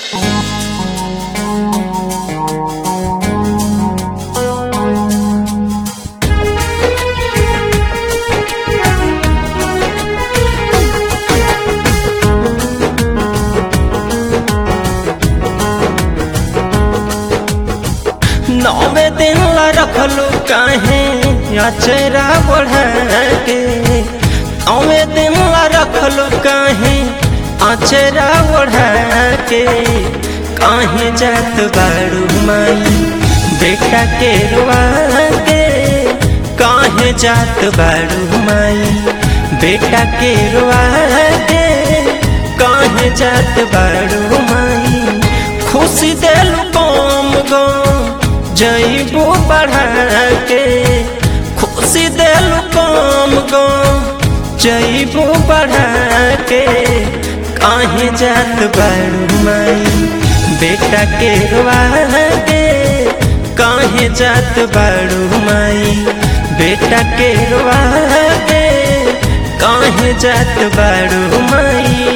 नौवे दिन ला रखलू काहे अचरा बढ़ा के नौवे दिन ला रखलू काहे अचरा बढ़ा के काहे जात बारू माई बेटा के रुआ के काहे जात बारू माई बेटा के रुआ के काहे जात बारू माई खुशी देलू कम गम जईबू बढ़ा के खुशी देलू कम गम जईबू बढ़ा के काहे जात बारू माई बेटा के रुआ के काहे जात बारू माई बेटा के रुआ के काहे जात बारू माई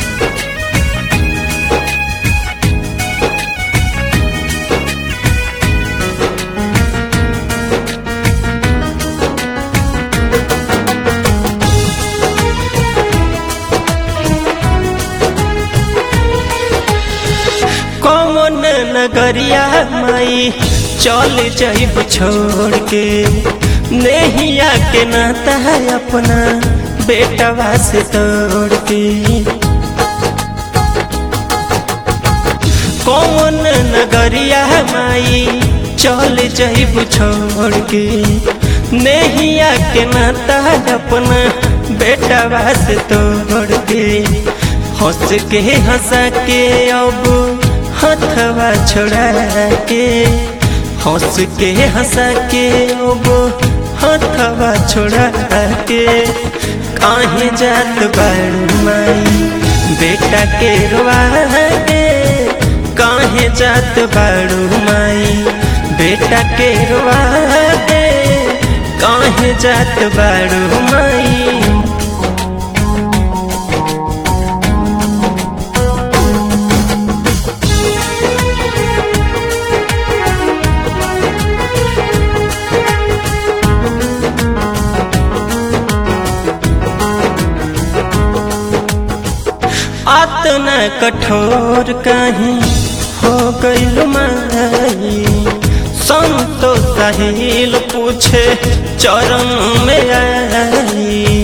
कौन नगरिया माई चल जाइब छोड़ के नैया के नाता है अपना बेटवा से तोड़ के कौन नगरिया माई चल जाइब छोड़ के नैया के नाता है अपना बेटवा से तोड़ के हंस के हंसा के अब हथवा छोड़ा के हंस के हंसा के अब हथवा छोड़ा के काहे जात बारू माई बेटा के रुआ के काहे जात बारू माई बेटा के रुआ के काहे जात बारू माई आतना कठोर कहीं हो गईल माई संतो साहिल पूछे चरण में आई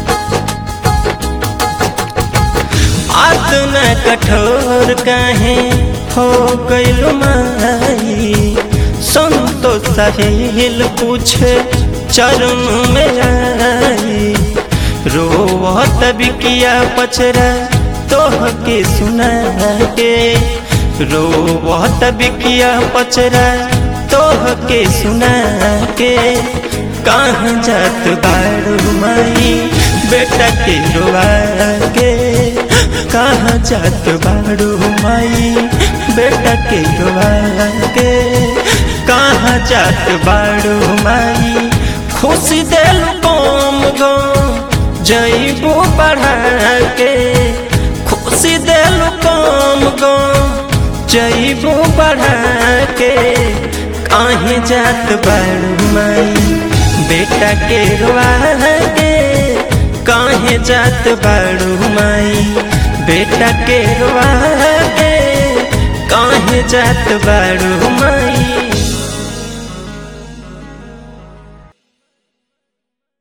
आतना कठोर कहीं हो गईल माई संतो साहिल पूछे चरण में आई रोवत बिकिया पचरा तोह के सुना के रोवत बिकिया पचरा तोह के सुना के कहाँ जात बारू माई बेटा के रोआ के कहाँ जात बारू माई बेटा के रोआ के कहाँ जात बारू माई खुशी देलू कम गम जईबू बढ़ा के खुशी देलू कम गम जईबू बढ़ा के काहे जात बारू माई बेटा के रुआ के काहे जात बारू माई बेटा के रुआ के काहे जात बारू माई